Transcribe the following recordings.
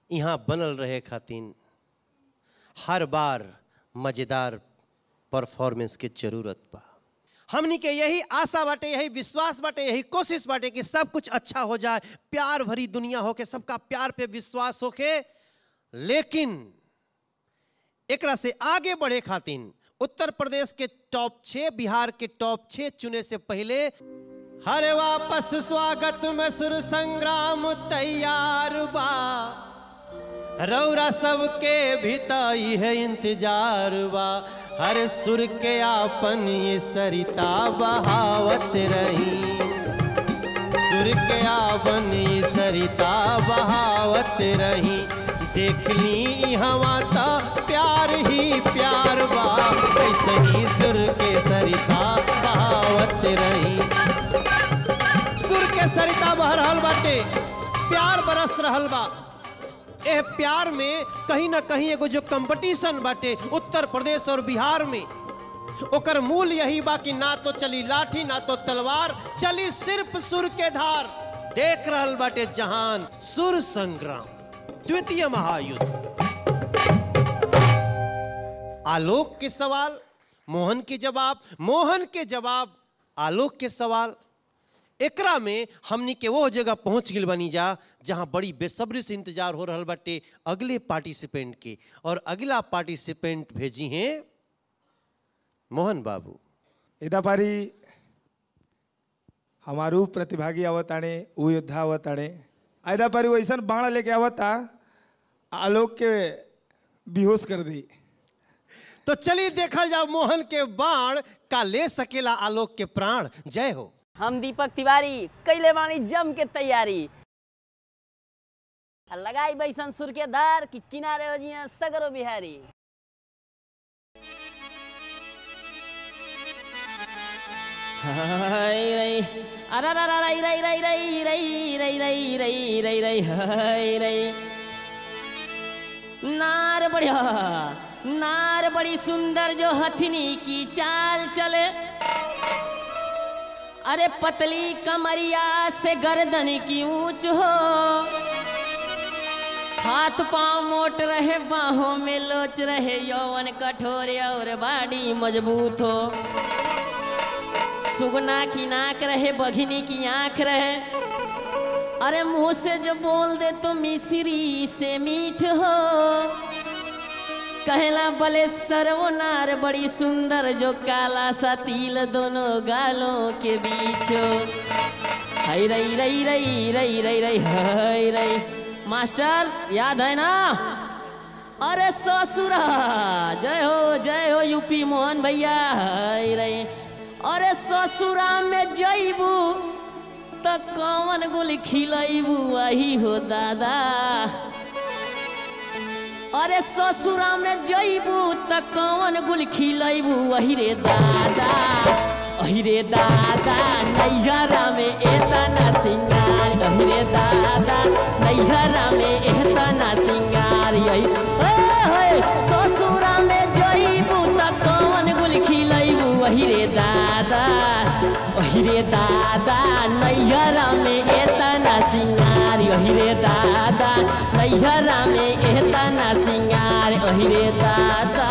यहाँ बनल रहे खातिन हर बार मजेदार परफॉर्मेंस के जरूरत बा हमनी के यही आशा बाटे यही विश्वास बाटे यही कोशिश बाटे कि सब कुछ अच्छा हो जाए प्यार भरी दुनिया होके सबका प्यार पे विश्वास होके लेकिन एकरा से आगे बढ़े खातिन उत्तर प्रदेश के टॉप छह बिहार के टॉप छह चुने से पहले हरे वापस स्वागत में सुर संग्राम तैयार बा रौरा सबके भीतई है इंतजार बा हर सुर के आपन ये सरिता बहावत रही सुर के आपन ये सरिता बहावत रही देख ली हवा ता प्यार ही प्यार बा ऐसे ही सुर के सरिता बहावत रही सुर के सरिता बह रहल बाटे प्यार बरस रहल बा एह प्यार में कहीं ना कहीं एगो जो कंपटीशन बाटे उत्तर प्रदेश और बिहार में ओकर मूल यही बा कि ना तो चली लाठी ना तो तलवार चली सिर्फ सुर के धार देख रहल बाटे जहान सुर संग्राम द्वितीय महायुद्ध आलोक के सवाल मोहन के जवाब मोहन के जवाब आलोक के सवाल एकरा में हमनी के वो जगह पहुंच गई बनी जा जहां बड़ी बेसब्री से इंतजार हो रहल बाटे अगले पार्टिसिपेंट के और अगला पार्टिसिपेंट भेजी हैं मोहन बाबू एदा पारी हमारू प्रतिभागी आवताणे उ योद्धा आवताणे आयदा पारी वैसन बाण लेके आवता आलोक के बेहोश कर दी तो चलिए देखल जाओ मोहन के बाण का ले सकेला आलोक के प्राण जय हो हम दीपक तिवारी कैले बानी जम के तैयारी आ लगाई बैसन सुर के धार कि किनारे हो जिया सगरो बिहारी हाय रे अरे रे रे रे रे रे रे रे रे रे रे रे हाय रे नार बढ़िया नार बड़ी सुंदर जो हथनी की चाल चले अरे पतली कमरिया से गर्दन की ऊंच हो हाथ पांव मोट रहे बाहों में लोच रहे यौवन कठोर और बाड़ी मजबूत हो सुगना की नाक रहे बघिनी की आंख रहे अरे मुंह से जो बोल दे तो मिश्री से मीठ हो कहला बले सर्वनार बड़ी सुंदर जो काला सा तिल दोनों गालों के बीच हो हई रई रई रई रई रई रई हई रई मास्टर याद है ना अरे ससुरा जय हो जय हो यूपी मोहन भैया हई रई अरे ससुरा में जईबू त कौन गुल खिलैबू वही हो दादा अरे ससुरा में जईबू त कौन गुल खिलैबू वही रे दादा अही रे दादा नैहरा में एतना सिंगार अही रे दादा नैहरा में एतना सिंगार यही ओए होए ससुरा में जईबू त कौन गुल खिलैबू वही रे दादा वही रे दादा नैहरा में एतना सिंगार यही रे दादा नैहरा में एतना सिंगार अही रे दादा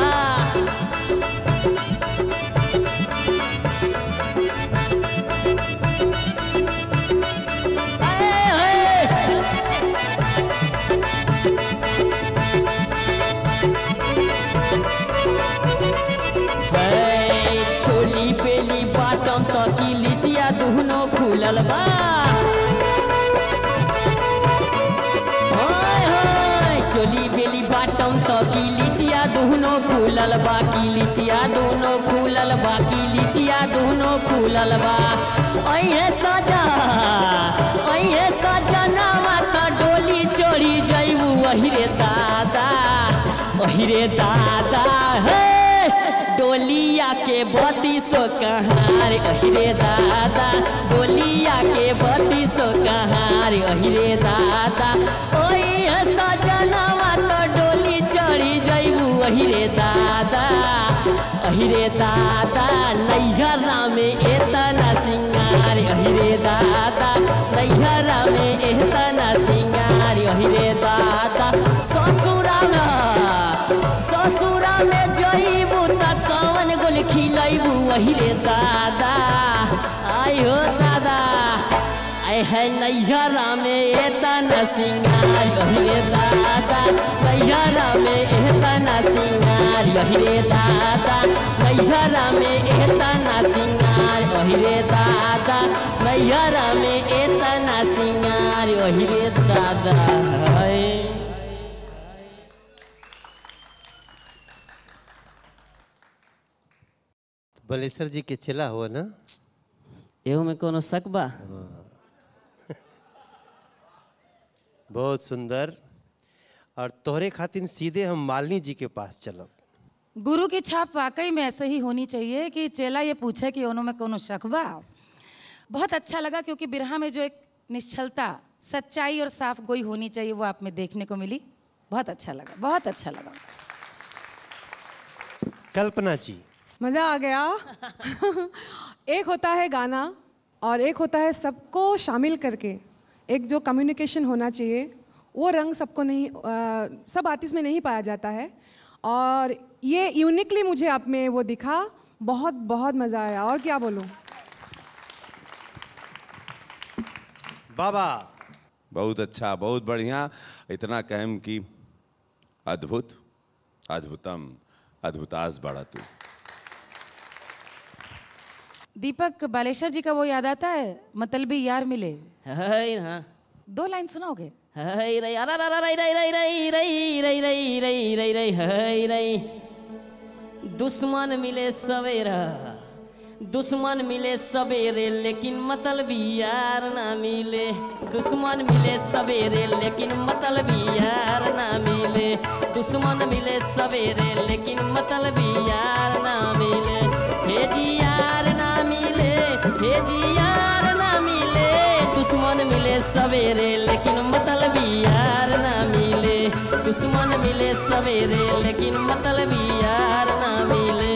चोली पेली बाटम तकी लिचिया दुहनो फूलल बा हाय हाय चोली बेली बाटम तकी लिचिया दुहनो फूलल बा की लिचिया दुहनो फूलल बा की लिचिया दुहनो फूलल बा अइहे सजा अइहे सजना माता डोली चोरी जइबू वही रे दादा वही रे दादा हे डोलिया के बत्तीसो कहार अहिरे दादा डोलिया के बत्तीसो कहार अहिरे दादा ओई सजनवा तो डोली चढ़ी जइबू अहिरे दादा अहिरे दादा नैहरा में एतना सिंगार अहिरे दादा नैहरा में एतना सिंगार अहिरे दादा यही रे दादा आई हो दादा आय है नैहरा में एतना सिंगार यही रे दादा नैहरा में एतना सिंगार यही रे दादा नैहरा में एतना सिंगार यही रे दादा नैहरा में एतना सिंगार यही रे दादा है बलेश्वर जी के चला हुआ ना एहू में कोनो शक बा बहुत सुंदर और तोहरे खातिर सीधे हम मालिनी जी के पास चलब गुरु की छाप वाकई में ऐसे ही होनी चाहिए कि चेला ये पूछे कि उन्हों में कोनो शक बा बहुत अच्छा लगा क्योंकि बिरहा में जो एक निश्चलता सच्चाई और साफ गोई होनी चाहिए वो आप में देखने को मिली बहुत अच्छा लगा बहुत अच्छा लगा कल्पना जी मज़ा आ गया एक होता है गाना और एक होता है सबको शामिल करके एक जो कम्युनिकेशन होना चाहिए वो रंग सबको नहीं अ, सब आर्टिस्ट में नहीं पाया जाता है और ये यूनिकली मुझे आप में वो दिखा बहुत बहुत मज़ा आया और क्या बोलूँ बाबा बहुत अच्छा बहुत बढ़िया इतना कहम कि अद्भुत अद्भुतम अद्भुतास बड़ा तू दीपक बालेश्वर जी का वो याद आता है मतलबी यार मिले है ना दो लाइन सुनाओगे है रे अरे रे रे रे रे रे रे रे रे रे रे रे है रे दुश्मन मिले सवेरा दुश्मन मिले सवेरे लेकिन मतलबी यार ना मिले दुश्मन मिले सवेरे लेकिन मतलबी यार ना मिले दुश्मन मिले सवेरे लेकिन मतलबी यार ना मिले हे जी यार ना मिले हे जी यार ना मिले दुश्मन मिले सवेरे लेकिन मतलबी यार ना मिले दुश्मन मिले सवेरे लेकिन मतलबी यार ना मिले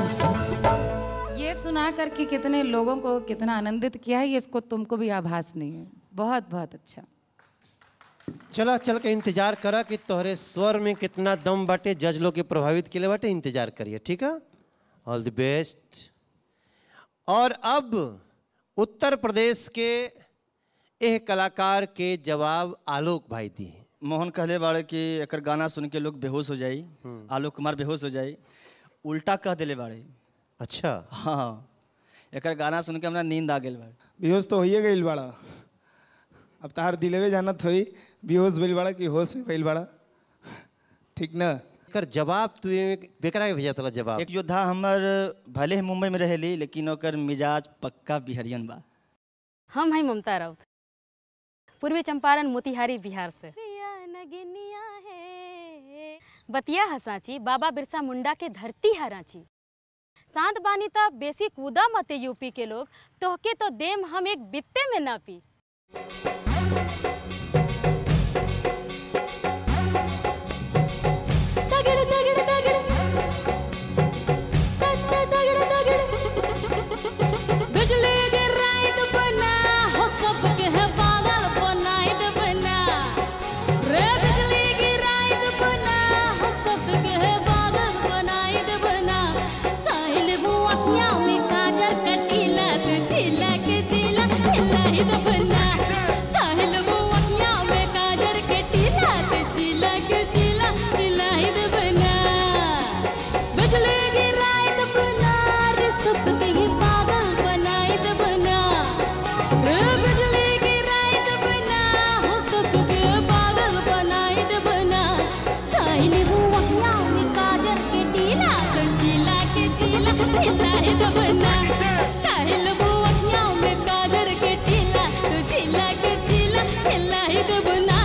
ये सुना करके कितने लोगों को कितना आनंदित किया है ये इसको तुमको भी आभास नहीं है बहुत बहुत अच्छा चला चल के इंतजार करा कि तोहरे स्वर में कितना दम बाटे जज लोग के प्रभावित के लिए बाटे इंतजार करिए ठीक है ऑल द बेस्ट और अब उत्तर प्रदेश के एह कलाकार के जवाब आलोक भाई दिए मोहन कहले बाड़े कि एकर गाना सुन के लोग बेहोश हो जाई आलोक कुमार बेहोश हो जाई उल्टा कह देले बाड़े अच्छा हाँ एकर गाना सुन के हमरा नींद आ गेल बाड़े बेहोश तो होइए गईल बड़ा अब तार दिलेवे जानत होई बेहोश भइल बड़ा कि होश में भइल बड़ा ठीक ना एकर जवाब तू बेकरा के भेजा तला जवाब एक योद्धा हमर भले ही मुंबई में रहेली लेकिन ओकर मिजाज पक्का बिहरियन बा हम हैं ममता राउत पूर्वी चंपारण मोतिहारी बिहार से बतिया हसाची बाबा बिरसा मुंडा के धरती है रांची शांत बानी त बेसी कूदा मते यूपी के लोग तोहके तो देम हम एक बित्ते में ना पी तगड़ तगड़ तगड़ तगड़ तगड़ तगड़ बिजली गिराई तो बना हो सबके है पागल बनाई तो बना रे बिजली गिराई तो बना हो सबके है पागल बनाई तो बना काहिल वो अखियां में काजर कटीला तो चिला के दिला हिलाई तो बना काहिल वो अखियां में काजर कटीला तो चिला के चिला हिलाई तो बना बिजली गिराई तो बना रे सबके ही पागल बनाई तो बना रे बिजली गिराई तो बना हो सबके पागल बनाई तो बना काहिल वो अखियां में काजर के टीला तो चिला के चिला हिलाई तो बना काहिल वो अखियां में काजर के टीला तो चिला के चिला हिलाई तो बना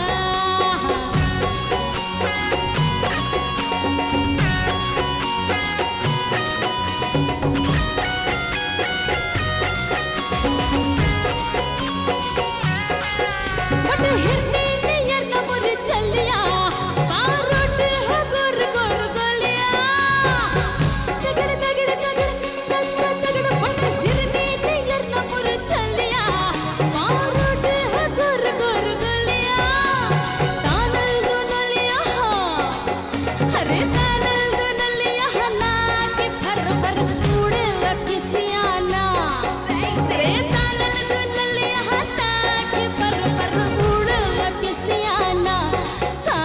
बट हिरनी नियर न मुर चलिया बारोट हो गुर गुर गलिया तगड़ तगड़ तगड़ तगड़ तगड़ बट हिरनी नियर न मुर चलिया बारोट हो गुर गुर गलिया तानल दुनलिया अरे तानल दुनलिया ना के फर फर उड़े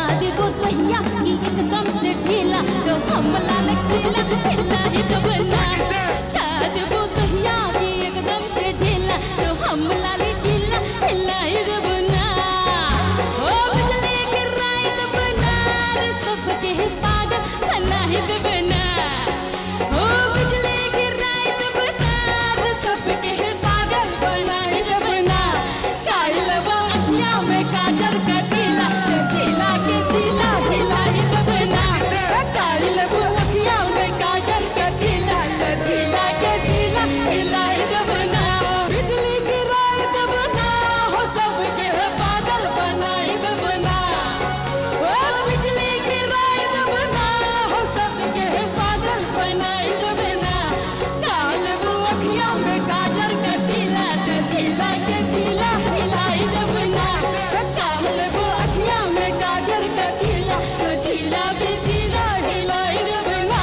देबो तहिया कि एकदम से ढीला तो हम लाल किला हिला ही दबना ता देबो तहिया कि एकदम से ढीला तो हम लाल किला हिला ही दबना ओ बिजली गिराई दबना रे सबके पागल बना ही दबना ओ बिजली गिराई दबना रे सबके पागल बना ही दबना काइल अखियां में काजल का टीला झीला के झीला हिला ही दबना काइल अखियां में काजल का टीला झीला के झीला हिला ही दबना बिजली गिराई दबना हो सबके पागल बनाई दबना ओ बिजली गिराई दबना हो सबके पागल बनाई दबना काल वो अखियां में काजल का टीला झीला के झीला हिलाई दबना काल वो अखियां में काजल का टीला झीला के झीला हिलाई दबना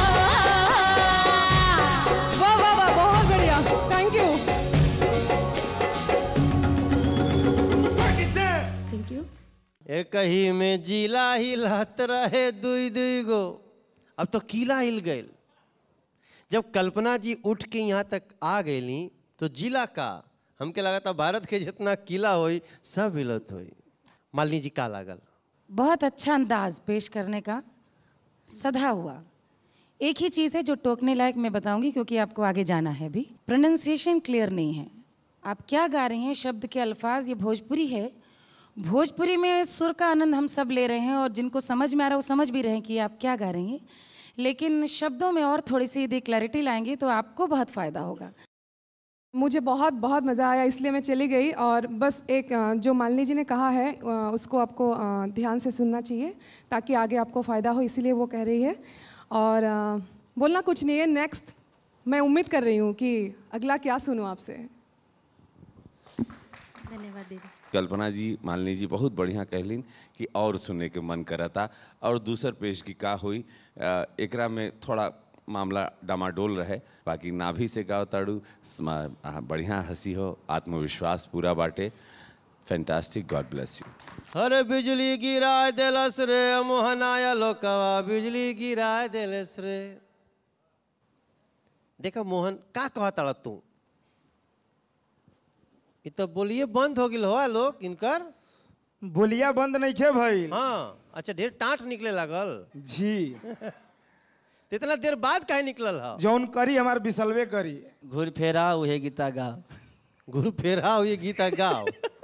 वाह वाह वाह बहुत बढ़िया थैंक यू थैंक यू एक ही में जिला हिलत रहे दुई दुई गो अब तो किला हिल गए जब कल्पना जी उठ के यहाँ तक आ गईली तो जिला का हमके लगा था भारत के जितना किला होई सब हिलत होई मालिनी जी का लागल बहुत अच्छा अंदाज पेश करने का सधा हुआ एक ही चीज़ है जो टोकने लायक मैं बताऊंगी क्योंकि आपको आगे जाना है भी प्रोनाउंसिएशन क्लियर नहीं है आप क्या गा रहे हैं शब्द के अल्फाज ये भोजपुरी है भोजपुरी में सुर का आनंद हम सब ले रहे हैं और जिनको समझ में आ रहा है वो समझ भी रहे हैं कि आप क्या गा रहे हैं लेकिन शब्दों में और थोड़ी सी यदि क्लैरिटी लाएंगे तो आपको बहुत फ़ायदा होगा मुझे बहुत बहुत मज़ा आया इसलिए मैं चली गई और बस एक अ, जो मालिनी जी ने कहा है अ, उसको आपको अ, ध्यान से सुनना चाहिए ताकि आगे आपको फ़ायदा हो इसीलिए वो कह रही है और अ, बोलना कुछ नहीं है नेक्स्ट मैं उम्मीद कर रही हूँ कि अगला क्या सुनूँ आपसे कल्पना जी मालिनी जी बहुत बढ़िया कहलिन कि और सुने के मन करता और दूसर पेश की का हुई अ, एकरा में थोड़ा मामला डामाडोल रहे बाकी नाभि से गाओ ताड़ू स्मा- आ, बढ़िया हंसी हो आत्मविश्वास पूरा बाटे फैंटास्टिक गॉड ब्लेस यू अरे बिजली गिरा दिलस रे मोहनाया लोकवा बिजली गिरा दिलस रे देखा मोहन का कहता तू ये तो बोलिए बंद हो गिल हो लोग इनकर बोलिया बंद नहीं खे भाई हाँ अच्छा ढेर टाँट निकले लागल जी तो इतना देर बाद काहे निकलल हा जौन करी हमार बिसलवे करी घूर फेरा उहे गीता गा गुरु फेरा ये गीता गाओ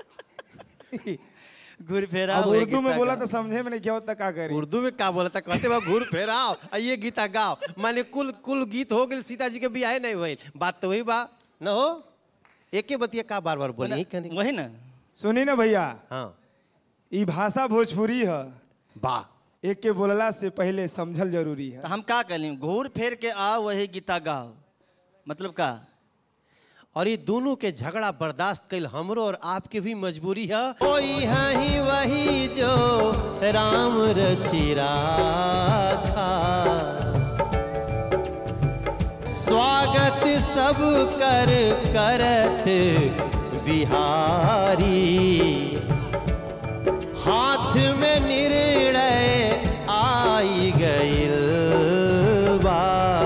घूर फेरा अब उहे उर्दू में गीता बोला गा। तो समझे में नहीं क्या होता का करी उर्दू में का बोला था कहते बा घूर फेराओ आ ये गीता गाओ माने कुल कुल गीत हो गए सीता जी के बियाह नहीं हुई बात तो वही बा न हो एके बतिया का बार बार बोली यही कहने वही ना सुनी ना भैया हाँ ई भाषा भोजपुरी है बा एक के बोलला से पहले समझल जरूरी है तो हम का कहली घूर फेर के आ वही गीता गाओ मतलब का और ये दोनों के झगड़ा बर्दाश्त कल हमरो और आपके भी मजबूरी है कोई है ही वही जो राम रचिरा था स्वागत सब कर करत बिहारी हाथ में निर्णय आई गइल बा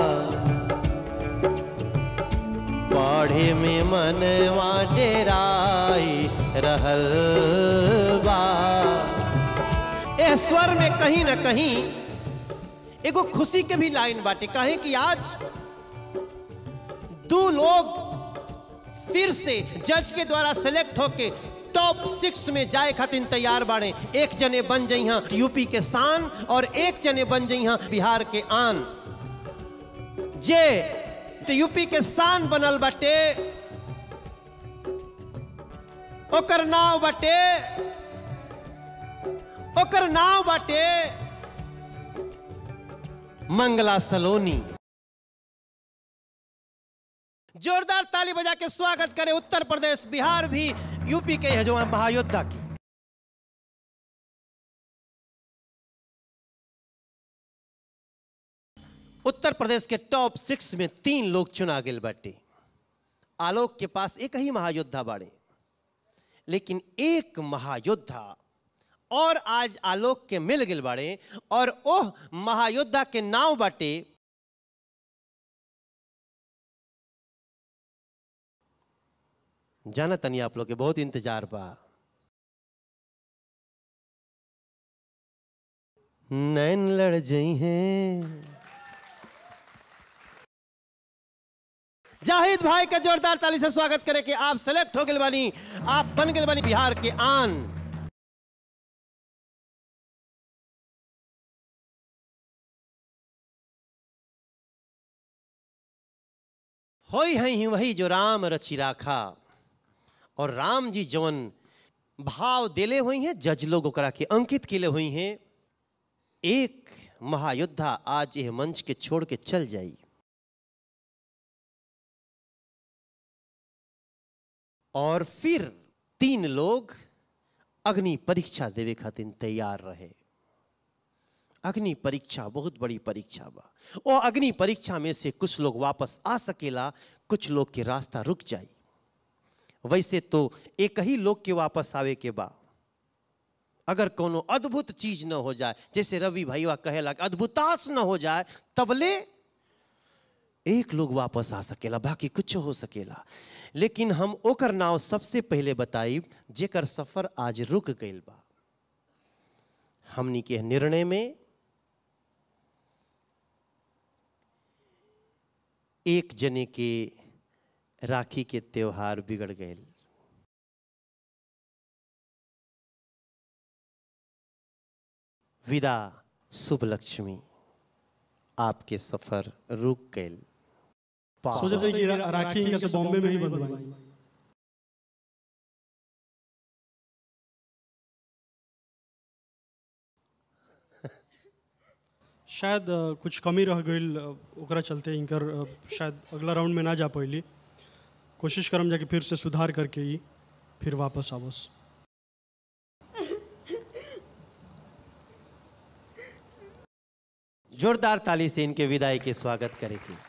पढ़े में मनवा डेराई रहल बा ए स्वर में कहीं ना कहीं एगो खुशी के भी लाइन बाटे कहे कि आज दो लोग फिर से जज के द्वारा सेलेक्ट होके टॉप सिक्स में जाए खातिर तैयार बाड़े एक जने बन जइहा यूपी के शान और एक जने बन जइहा बिहार के आन जे तो यूपी के शान बनल बाटे ओकर नाव बाटे ओकर नाव बाटे मंगला सलोनी जोरदार ताली बजा के स्वागत करे उत्तर प्रदेश बिहार भी यूपी के है जो महायोद्धा की उत्तर प्रदेश के टॉप सिक्स में तीन लोग चुना गए बाटे आलोक के पास एक ही महायोद्धा बाड़े लेकिन एक महायोद्धा और आज आलोक के मिल गिल बाड़े और ओह महायोद्धा के नाव बाटे जाना तनी आप लोग के बहुत इंतजार बा नैन लड़ जई हैं जाहिद भाई का जोरदार ताली से स्वागत करे कि आप सेलेक्ट हो गए बानी आप बन गए बानी बिहार के आन होई है ही वही जो राम रचि राखा और राम जी जवन भाव देले हुई हैं जज लोग ओकरा के अंकित केले हुई हैं एक महायोद्धा आज यह मंच के छोड़ के चल जाई और फिर तीन लोग अग्नि परीक्षा देवे खातिर तैयार रहे अग्नि परीक्षा बहुत बड़ी परीक्षा बा ओ अग्नि परीक्षा में से कुछ लोग वापस आ सकेला कुछ लोग के रास्ता रुक जाई वैसे तो एक ही लोग के वापस आवे के बा अगर कोनो अद्भुत चीज न हो जाए जैसे रवि भैया कहेला कि अद्भुतास न हो जाए तबले एक लोग वापस आ सकेला बाकी कुछ हो सकेला लेकिन हम ओकर नाव सबसे पहले बताई जेकर सफर आज रुक गईल बा हमनी के निर्णय में एक जने के राखी के त्योहार बिगड़ गए विदा शुभ लक्ष्मी आपके सफर रुक गए सोचे थे कि रा- राखी इनका से बॉम्बे में ही बंधवाई शायद अ, कुछ कमी रह गई ओकरा चलते इनकर अ, शायद अगला राउंड में ना जा पैली कोशिश करम जाके फिर से सुधार करके ही फिर वापस आवस जोरदार ताली से इनके विदाई के स्वागत करेगी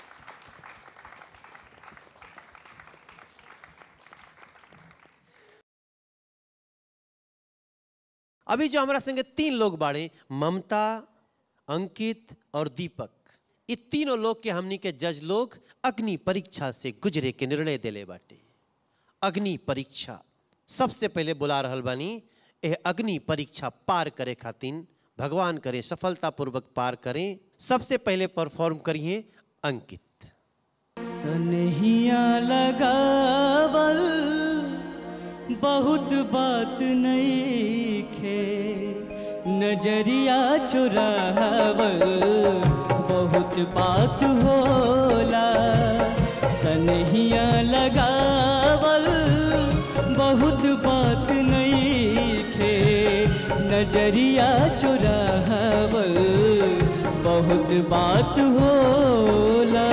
अभी जो हमारा संगे तीन लोग बाड़े ममता अंकित और दीपक ये तीनों लोग के हमनी के जज लोग अग्नि परीक्षा से गुजरे के निर्णय दिले बाटे अग्नि परीक्षा सबसे पहले बुला रहल बानी यह अग्नि परीक्षा पार करे खातिर भगवान करे सफलतापूर्वक पार करें सबसे पहले परफॉर्म करिए अंकित सनहिया लगावल बहुत बात नहीं खे नजरिया चुरावल बहुत बात होला सनहिया लगावल बहुत बात नहीं खे नजरिया चुरावल बहुत बात होला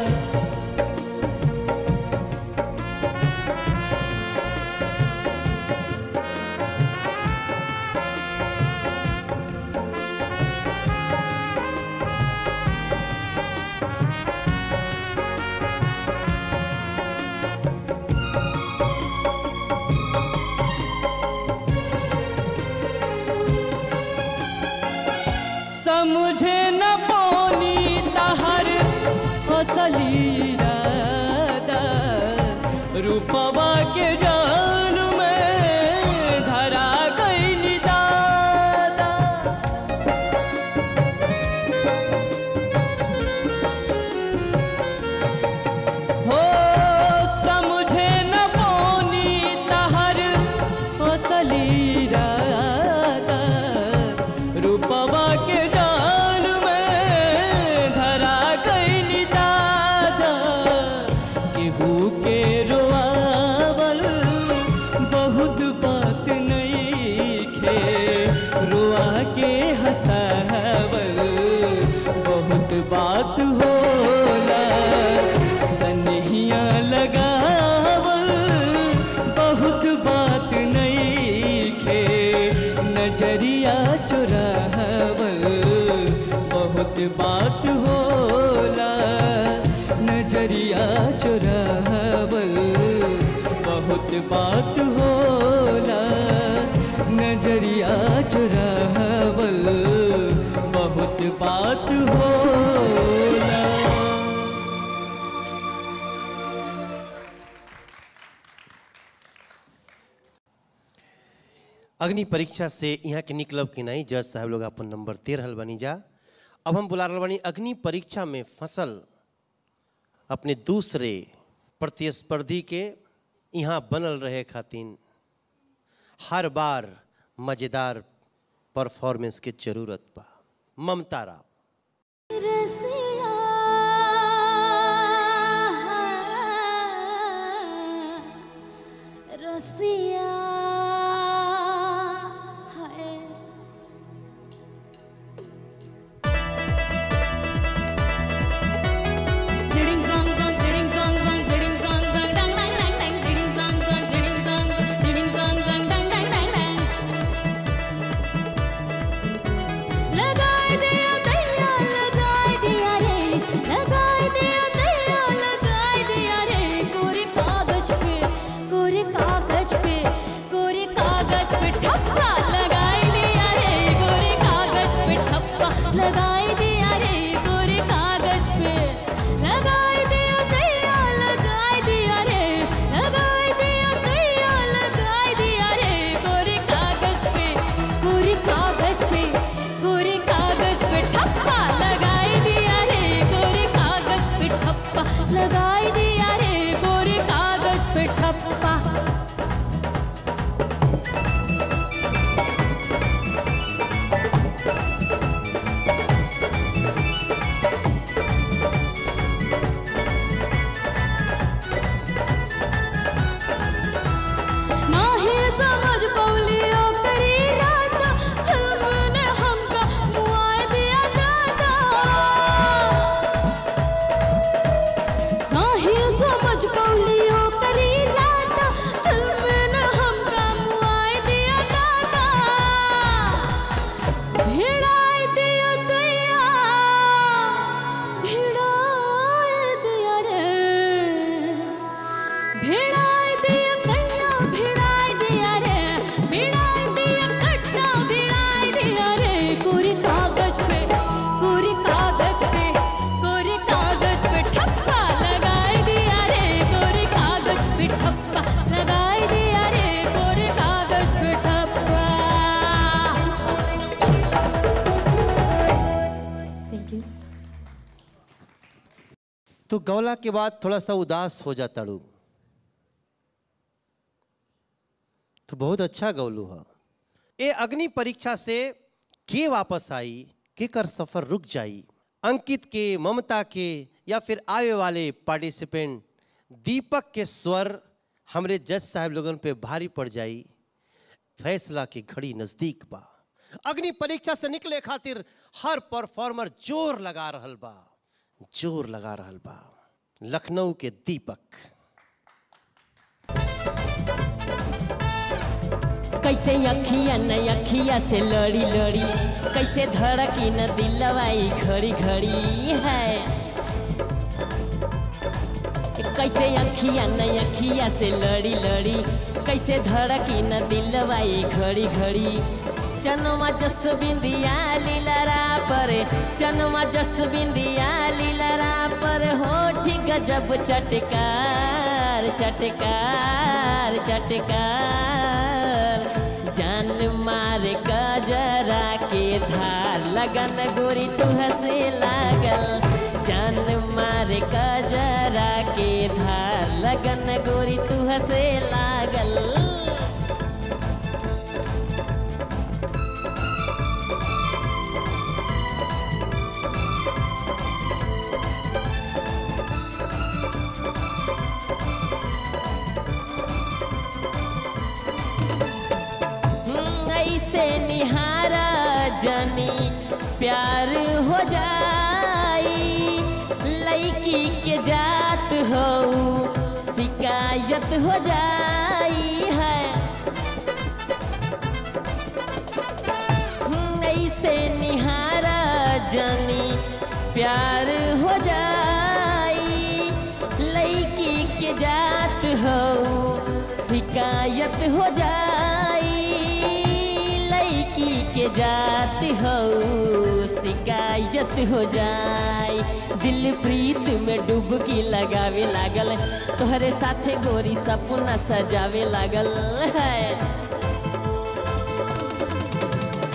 समझे न पानी तहर असली इरादा रूपवा के जाल में धरा गई दादा हो समझे न पानी तहर असली इरादा रूपवा के जाल में धरा गई दादा केहू के रोआवल बहुत बात नहीं खे रोआ के हंसावल बहुत बात होला सनहिया लगावल बहुत बात नहीं खे नजरिया चुरावल बहुत बात होला नजरिया चुरावल बहुत बात होला नजरिया अग्नि परीक्षा से यहाँ के निकलब कि नहीं जज साहब लोग अपन नंबर दे रहल बनी जा अब हम बुला रहल बानी अग्नि परीक्षा में फसल अपने दूसरे प्रतिस्पर्धी के यहाँ बनल रहे खातिन हर बार मज़ेदार परफॉर्मेंस के जरूरत बा ममता राव रसिया है Ding dong dong, ding dong dong, ding dong dong, dang dang dang dang, ding dong dong, ding dong, ding dong dong, dang dang dang dang. लगाए दिया दैया लगाए दिया रे लगाए दिया दैया लगाए दिया रे कोरे कागज पे कोरे कागज पे कोरे कागज पे ठप्पा लगाए दिया रे कोरे कागज पे ठप्पा लगाए दिया रे कोरे कागज पे लगाए दिया दैया लगाए दिया रे लगाए दिया दैया लगाए दिया रे कोरे कागज पे कोरे कागज पे कोरे कागज पे ठप्पा लगाए दिया रे कोरे कागज पे ठप्पा लगाए दिया रे कोरे कागज पे ठप्पा नाही समझ पौली ओकरी रात फिल्म ने हमका मुआए दिया दादा नाही समझ पौली ओकरी रात फिल्म ने हमका मुआए दिया दादा भिड़ाए दिया दैया भिड़ाए दिया रे भिड़ाए दिया कैया भिड़ाए दिया रे भिड़ाए दिया कट्टा भिड़ाए दिया रे कोरे कागज पे कोरे कागज पे कोरे कागज पे ठप्पा लगाए दिया रे कोरे कागज पे ठप्पा लगाए दिया रे कोरे कागज पे ठप्पा थैंक यू तो गौला के बाद थोड़ा सा उदास हो जाता रू तो बहुत अच्छा गौलू है ये अग्नि परीक्षा से के वापस आई के कर सफर रुक जाई अंकित के ममता के या फिर आए वाले पार्टिसिपेंट दीपक के स्वर हमरे जज साहब लोगन पे भारी पड़ जाई फैसला की घड़ी नजदीक बा अग्नि परीक्षा से निकले खातिर हर परफॉर्मर जोर लगा रहल बा जोर लगा रहल बा लखनऊ के दीपक कैसे अखिया न अखिया से लड़ी लड़ी कैसे धड़की न दिलवाई घड़ी घड़ी है कैसे अखिया न अखिया से लड़ी लड़ी कैसे धड़की न दिलवाई घड़ी घड़ी चनमा जस बिंदिया लीलरा पर चनमा जस बिंदिया लीलरा पर होठ गजब चटकार चटकार चटकार जान मार गजरा के धार लगन गोरी तू हंसे लागल जान मार गजरा के धार लगन गोरी तू हंसे लागल हम्म, ऐसे निहारा जनी प्यार हो जाई लड़की के जात हो शिकायत हो जाई है हम्म, ऐसे निहारा जनी प्यार हो जाई लड़की के जात हो शिकायत हो जाई लड़की के जात हो शिकायत हो जाई दिल प्रीत में डुबकी लगावे लागल तोहरे साथे गोरी सपना सजावे लागल है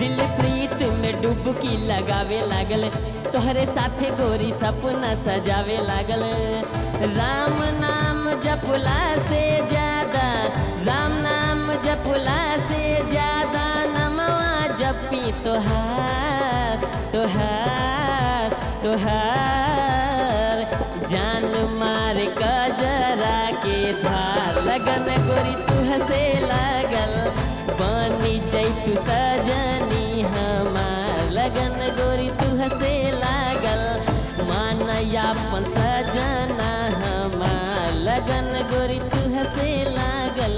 दिल प्रीत में डुबकी लगावे लागल तोहरे साथे गोरी सपना सजावे लागल राम नाम जपला से ज्यादा राम नाम जपला से ज्यादा नमवा जपी तोहार तोहार तोहार जान मार कजरा के धार लगन गोरी तू हसे लागल बनी जैतु सजनी हमार लगन गोरी तू हसे लागल मानयापन सजना हमार लगन गोरी तू हसे लागल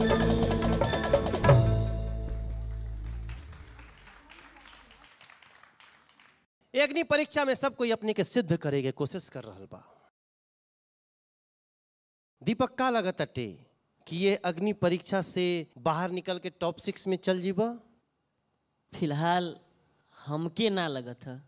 अग्नि परीक्षा में सब कोई अपने के सिद्ध करे के कोशिश कर रहा बा दीपक का लगत अटे कि ये अग्नि परीक्षा से बाहर निकल के टॉप सिक्स में चल जीबा फिलहाल हमके ना लगत है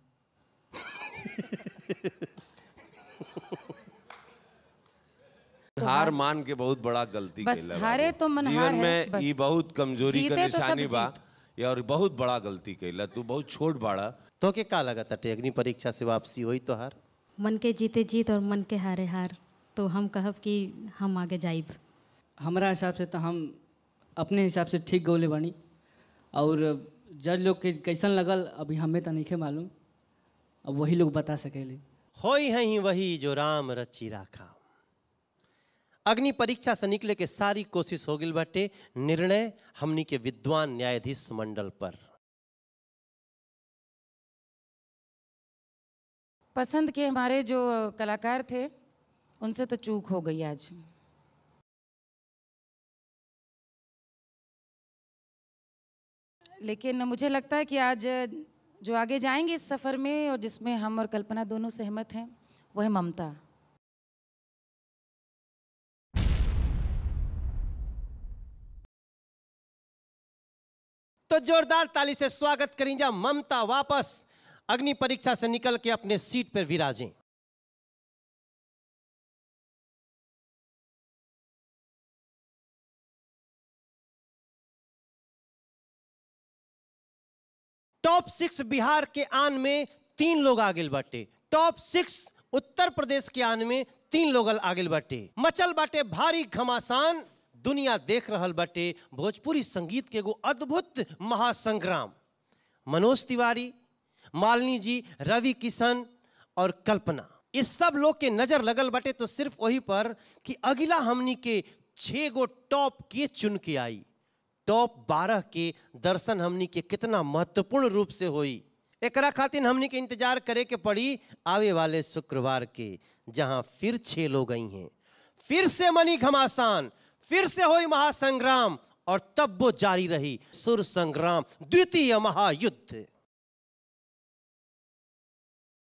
हार मान के बहुत बड़ा गलती बस कैला हारे बाबू। तो मनहार जीवन है, में बस। ई बहुत कमजोरी का जीते तो सब निशानी बा जीत। ये और बहुत बड़ा गलती कैला तू बहुत छोट बाड़ा तो के का लगत अटे अग्नि परीक्षा से वापसी हुई तो हार मन के जीते जीत और मन के हारे हार तो हम कहब कि हम आगे जाइब हमारा हिसाब से तो हम अपने हिसाब से ठीक गौले बानी और जज लोग के कैसन लगल अभी हमें तो नहीं मालूम अब वही लोग बता सकेले होई है ही वही जो राम रची राखा अग्नि परीक्षा से निकले के सारी कोशिश हो गई बाटे निर्णय हमनी के विद्वान न्यायाधीश मंडल पर पसंद के हमारे जो कलाकार थे उनसे तो चूक हो गई आज लेकिन मुझे लगता है कि आज जो आगे जाएंगे इस सफ़र में और जिसमें हम और कल्पना दोनों सहमत हैं वो है ममता तो जोरदार ताली से स्वागत करें जा ममता वापस अग्नि परीक्षा से निकल के अपने सीट पर विराजें टॉप सिक्स बिहार के आन में तीन लोग आगे बाटे टॉप सिक्स उत्तर प्रदेश के आन में तीन लोग आगे बाटे मचल बाटे भारी घमासान दुनिया देख रहल बाटे भोजपुरी संगीत के एगो अद्भुत महासंग्राम मनोज तिवारी मालिनी जी रवि किशन और कल्पना इस सब लोग के नजर लगल बाटे तो सिर्फ वही पर कि अगला हमनी के छह गो टॉप के चुन के आई टॉप बारह के दर्शन हमनी के कितना महत्वपूर्ण रूप से होई एकरा खातिर हमनी के इंतजार करे के पड़ी आवे वाले शुक्रवार के जहां फिर छह लोग आई हैं फिर से मनी घमासान फिर से हुई महासंग्राम और तब वो जारी रही सुर संग्राम द्वितीय महायुद्ध